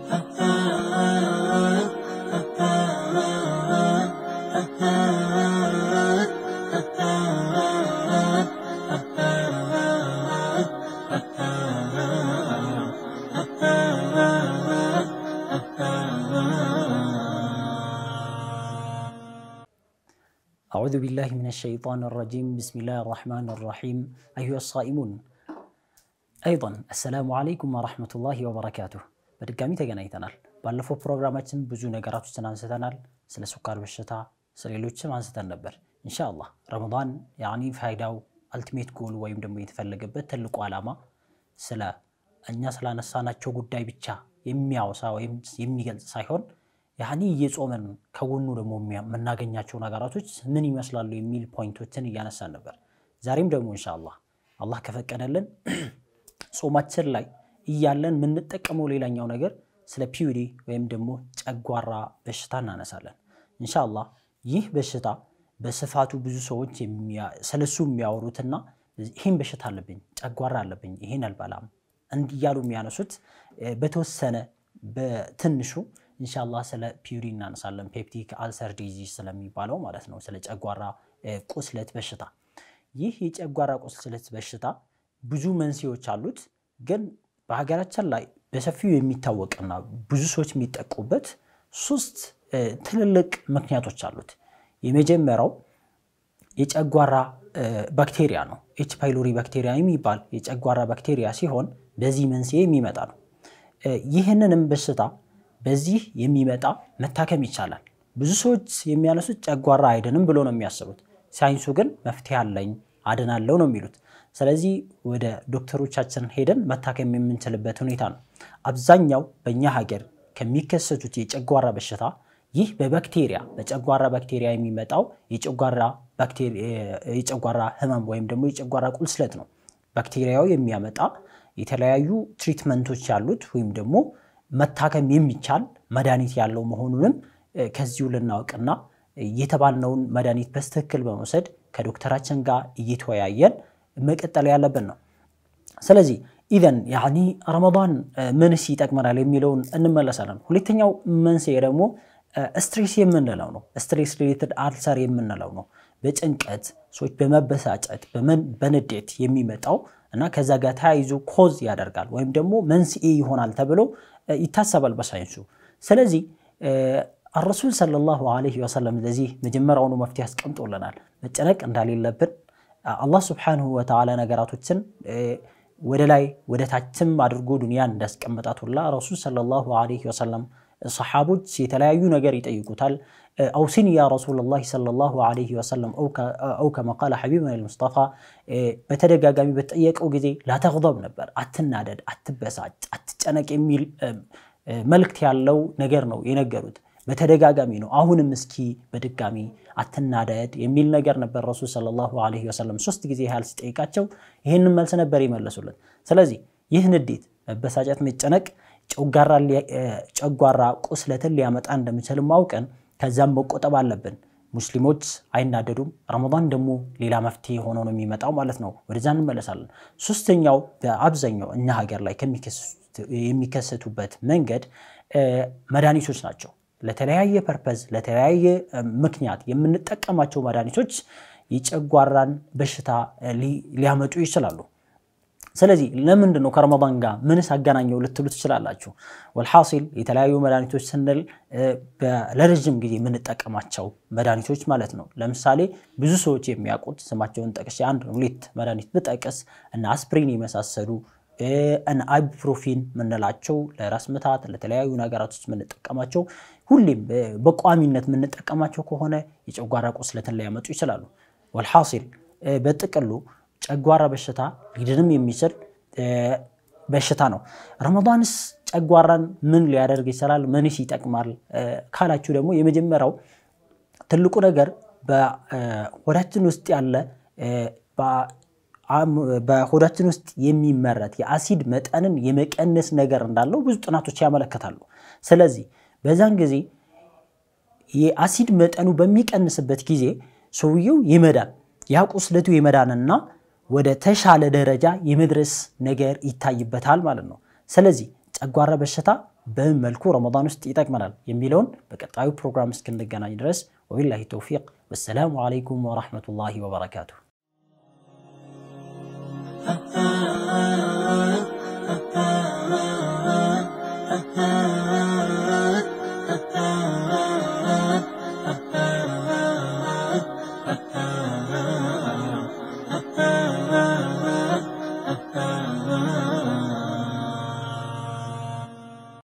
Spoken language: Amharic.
أعوذ بالله من الشيطان الرجيم بسم الله الرحمن الرحيم أيها الصائمون أيضا السلام عليكم ورحمة الله وبركاته በድጋሚ ተገናኝተናል። ባለፈው ፕሮግራማችን ብዙ ነገራቶችን አንስተናል። ስለ ስኳር በሽታ ስለ ሌሎችም አንስተን ነበር። ኢንሻአላህ ረመዳን ያኒ ፋይዳው አልቲሜት ጎል ወይም ደግሞ የተፈለገበት ትልቁ ዓላማ ስለ እኛ ስላነሳናቸው ጉዳይ ብቻ የሚያወሳ ወይም የሚገልጽ ሳይሆን ያኒ እየጾመን ከጎኑ ደግሞ የምናገኛቸው ነገራቶች ምን ይመስላሉ የሚል ፖይንቶችን እያነሳን ነበር። ዛሬም ደግሞ ኢንሻአላህ አላህ ከፈቀደልን ጾማችን ላይ እያለን የምንጠቀመው ሌላኛው ነገር ስለ ፒዩዲ ወይም ደግሞ ጨጓራ በሽታ እናነሳለን። ኢንሻአላህ ይህ በሽታ በስፋቱ ብዙ ሰዎች ስለሱ የሚያወሩትና ይህን በሽታ አለብኝ፣ ጨጓራ አለብኝ፣ ይህን አልበላም እንዲያሉ የሚያነሱት በተወሰነ በትንሹ ኢንሻአላህ ስለ ፒዩሪ እናነሳለን። ፔፕቲክ አልሰር ዲዚዝ ስለሚባለው ማለት ነው፣ ስለ ጨጓራ ቁስለት በሽታ። ይህ የጨጓራ ቁስለት በሽታ ብዙ መንስኤዎች አሉት፣ ግን በሀገራችን ላይ በሰፊው የሚታወቅና ብዙ ሰዎች የሚጠቁበት ሶስት ትልልቅ ምክንያቶች አሉት። የመጀመሪያው የጨጓራ ባክቴሪያ ነው። ኤች ፓይሎሪ ባክቴሪያ የሚባል የጨጓራ ባክቴሪያ ሲሆን በዚህ መንስኤ የሚመጣ ነው። ይህንንም በሽታ በዚህ የሚመጣ መታከም ይቻላል። ብዙ ሰዎች የሚያነሱት ጨጓራ አይድንም ብሎ ነው የሚያስቡት። ሳይንሱ ግን መፍትሄ አለኝ አድናለው ነው የሚሉት። ስለዚህ ወደ ዶክተሮቻችን ሄደን መታከም የምንችልበት ሁኔታ ነው። አብዛኛው በእኛ ሀገር ከሚከሰቱት የጨጓራ በሽታ ይህ በባክቴሪያ በጨጓራ ባክቴሪያ የሚመጣው የጨጓራ ህመም ወይም ደግሞ የጨጓራ ቁልስለት ነው። ባክቴሪያው የሚያመጣ የተለያዩ ትሪትመንቶች ያሉት ወይም ደግሞ መታከም የሚቻል መድኃኒት ያለው መሆኑንም ከዚሁ ልናውቅና የተባልነውን መድኃኒት በስትክክል በመውሰድ ከዶክተራችን ጋር እየተወያየን መቀጠል ያለብን ነው። ስለዚህ ኢዘን ያኒ ረመዳን ምንስ ይጠቅመናል የሚለውን እንመለሳለን። ሁለተኛው መንስኤ ደግሞ ስትሬስ የምንለው ነው። ስትሬስ ሪሌትድ አልሰር የምንለው ነው። በጭንቀት ሰዎች በመበሳጨት በንዴት የሚመጣው እና ከዛ ጋር ተያይዞ ኮዝ ያደርጋል ወይም ደግሞ መንስኤ ይሆናል ተብሎ ይታሰባል በሳይንሱ። ስለዚህ አረሱል ሰለላሁ ዐለይሂ ወሰለም ለዚህ መጀመሪያውኑ መፍትሄ አስቀምጦልናል። መጨነቅ እንዳሌለብን አላህ ስብሓንሁ ወተዓላ ነገራቶችን ወደ ላይ ወደ ታችም አድርጎ ዱንያን እንዳስቀመጣት ሁላ ረሱል ሰለላሁ ዐለይሂ ወሰለም ሰሓቦች የተለያዩ ነገር ይጠይቁታል። አውሲኒ ያ ረሱለላህ ሰለላሁ ዐለይሂ ወሰለም አው ከማ ቃለ ሐቢብና ልሙስጠፋ በተደጋጋሚ በተጠየቀው ጊዜ ላተግضብ ነበር፣ አትናደድ፣ አትበሳጭ፣ አትጨነቅ የሚል መልእክት ያለው ነገር ነው የነገሩት። በተደጋጋሚ ነው። አሁንም እስኪ በድጋሚ አትናደድ የሚል ነገር ነበር ረሱል ሰለላሁ ዐለይሂ ወሰለም ሶስት ጊዜ ያህል ሲጠይቃቸው ይህንን መልስ ነበር ይመለሱለት። ስለዚህ ይህ ንዴት፣ መበሳጨት፣ መጨነቅ ጨጓራ ቁስለትን ሊያመጣ እንደሚችል ማውቀን ከዛም መቆጠብ አለብን። ሙስሊሞች አይናደዱም። ረመዳን ደግሞ ሌላ መፍትሄ ሆኖ ነው የሚመጣው ማለት ነው። ወደዛ እንመለሳለን። ሶስተኛው በአብዛኛው እኛ ሀገር ላይ የሚከሰቱበት መንገድ መድኃኒቶች ናቸው። ለተለያየ ፐርፐዝ ለተለያየ ምክንያት የምንጠቀማቸው መድኃኒቶች የጨጓራን በሽታ ሊያመጡ ይችላሉ። ስለዚህ ለምንድን ነው ከረመዳን ጋር ምንስ አገናኘው ልትሉ ትችላላችሁ። ወልሐሲል የተለያዩ መድኃኒቶች ስንል ለረዥም ጊዜ የምንጠቀማቸው መድኃኒቶች ማለት ነው። ለምሳሌ ብዙ ሰዎች የሚያውቁት ስማቸውን ጠቅሼ አንድ ሁለት መድኃኒት ብጠቅስ እና አስፕሪን የመሳሰሉ እነ አይቡፕሮፊን የምንላቸው ለራስ ምታት ለተለያዩ ነገራቶች የምንጠቀማቸው ሁሌም በቋሚነት የምንጠቀማቸው ከሆነ የጨጓራ ቁስለትን ሊያመጡ ይችላሉ። ወልሐሲል በጥቅሉ ጨጓራ በሽታ ሊድንም የሚችል በሽታ ነው። ረመዳንስ ጨጓራን ምን ሊያደርግ ይችላል? ምንስ ይጠቅማል ካላችሁ ደግሞ የመጀመሪያው ትልቁ ነገር በሆዳችን ውስጥ ያለ በሆዳችን ውስጥ የሚመረት የአሲድ መጠንን የመቀነስ ነገር እንዳለው ብዙ ጥናቶች ያመለክታሉ። ስለዚህ በዛን ጊዜ የአሲድ መጠኑ በሚቀንስበት ጊዜ ሰውየው ይመዳል። ያ ቁስለቱ የመዳንና ወደ ተሻለ ደረጃ የመድረስ ነገር ይታይበታል ማለት ነው። ስለዚህ ጨጓራ በሽታ በምን መልኩ ረመዳን ውስጥ ይጠቅመናል የሚለውን በቀጣዩ ፕሮግራም እስክንገናኝ ድረስ ወቢላሂ ተውፊቅ ወሰላሙ ዓለይኩም ወራህመቱላሂ ወበረካቱሁ። Ah